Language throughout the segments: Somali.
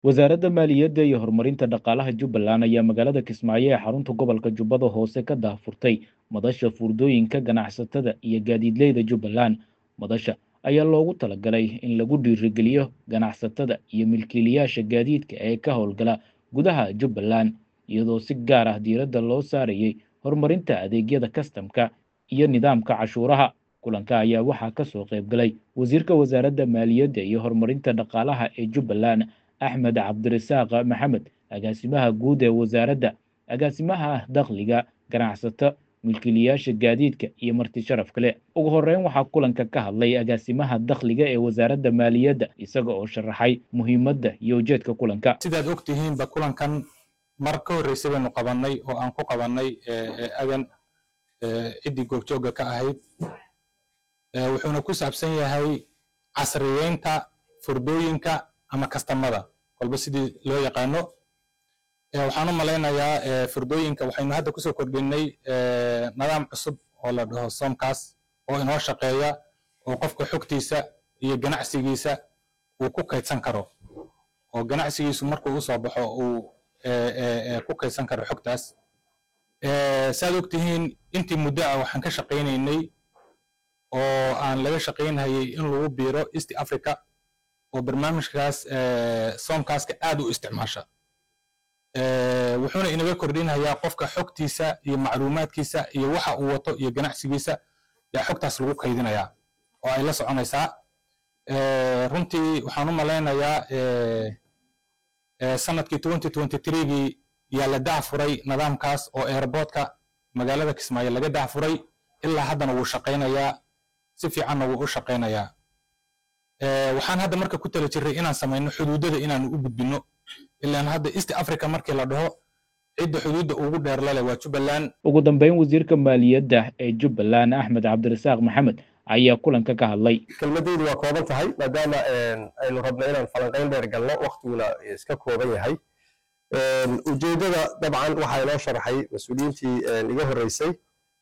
wasaaradda maaliyadda iyo horumarinta dhaqaalaha jubbaland ayaa magaalada kismaayo ee xarunta gobolka jubbada hoose ka daahfurtay madasha fuurdooyinka ganacsatada iyo gaadiidleyda jubbaland madasha ayaa loogu talagalay in lagu dhiirigeliyo ganacsatada iyo milkiilayaasha gaadiidka ee ka howlgala gudaha jubbaland iyadoo si gaar ah diiradda loo saarayay horumarinta adeegyada kastamka iyo nidaamka cashuuraha kulanka ayaa waxaa ka soo qayb galay wasiirka wasaaradda maaliyadda iyo horumarinta dhaqaalaha ee jubbaland axmed cabdirasaaq maxamed agaasimaha guud ee wasaaradda agaasimaha dakhliga ganacsato milkiilayaasha gaadiidka iyo marti sharaf kale ugu horeyn waxaa kulanka ka hadlay agaasimaha dakhliga ee wasaaradda maaliyadda isaga oo sharaxay muhiimadda iyo ujeedka kulanka sidaad og tihiinba kulankan mar ka horreysay baynu qabannay oo aan ku qabannay agan ciddii goobjoogga ka ahayd wuxuuna ku saabsan yahay casriyeynta furdooyinka ama kastamada kolba sidii loo yaqaano waxaan u malaynayaa furdooyinka waxaynu hadda kusoo kordhinay nidaam cusub oo la dhaho somkaas oo inoo shaqeeya oo qofka xogtiisa iyo ganacsigiisa uu ku kaydsan karo oo ganacsigiisu markuu usoo baxo uu ku kaydsan karo xogtaas saad og tihiin intii muddo ah waxaan ka shaqaynaynay oo aan laga shaqaynhayay in lagu biiro east africa oo barnaamijkaas soomkaaska aad u isticmaasha wuxuuna inaga kordhinhayaa qofka xogtiisa iyo macluumaadkiisa iyo waxa uu wato iyo ganacsigiisa yaa xogtaas lagu kaydinayaa oo ay la soconaysaa runtii waxaan u malaynayaa sanadkii twenty twenty threegii yaa la dahfuray nidaamkaas oo airportka magaalada kismaayo laga dahfuray ilaa haddana wuu shaqaynayaa si fiicanna wuu u shaqaynayaa waxaan hadda marka ku tala jirray inaan samayno xuduudada inaanu u gudbino ilaan hadda east africa markii la dhaho cidda xuduudda ugu dheer lale waa jubbaland ugu dambeyn wasiirka maaliyadda ee jubbaland axmed cabdirasaaq maxamed ayaa kulanka ka hadlay kelmadeydu waa kooban tahay maadaama aynu rabno inaan falanqayn dheer galno waktiguna iska kooban yahay ujeeddada dabcan waxaa inoo sharaxay mas-uuliyiintii iga horreysay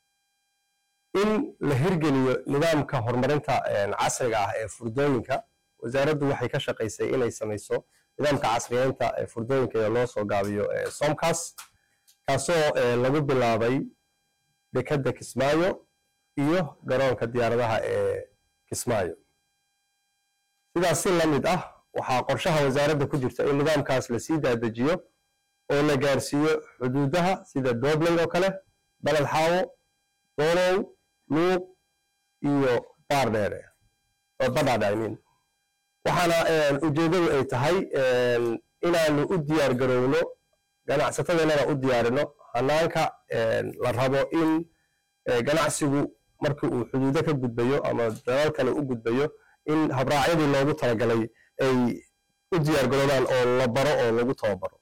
in la hirgeliyo nidaamka horumarinta casriga ah ee furdooyinka wasaaraddu waxay ka shaqaysay inay samayso nidaamka casriyeynta ee furdooyinka ee loo soo gaabiyo somkas kaasoo lagu bilaabay dekedda kismaayo iyo garoonka diyaaradaha ee kismaayo sidaas si la mid ah waxaa qorshaha wasaaradda ku jirta in nidaamkaas lasii daadejiyo oo la gaarsiiyo xuduudaha sida dobling oo kale baled xaawo doolow luuq iyo baardheere oo badhaadhe imin waxaana ujeeddadu ay tahay inaanu u diyaar garowno ganacsatadeenana u diyaarino hanaanka la rabo in ganacsigu markii uu xuduudo ka gudbayo ama dalal kale u gudbayo in habraacyadii loogu talagalay ay u diyaar garoobaan oo la baro oo lagu tababaro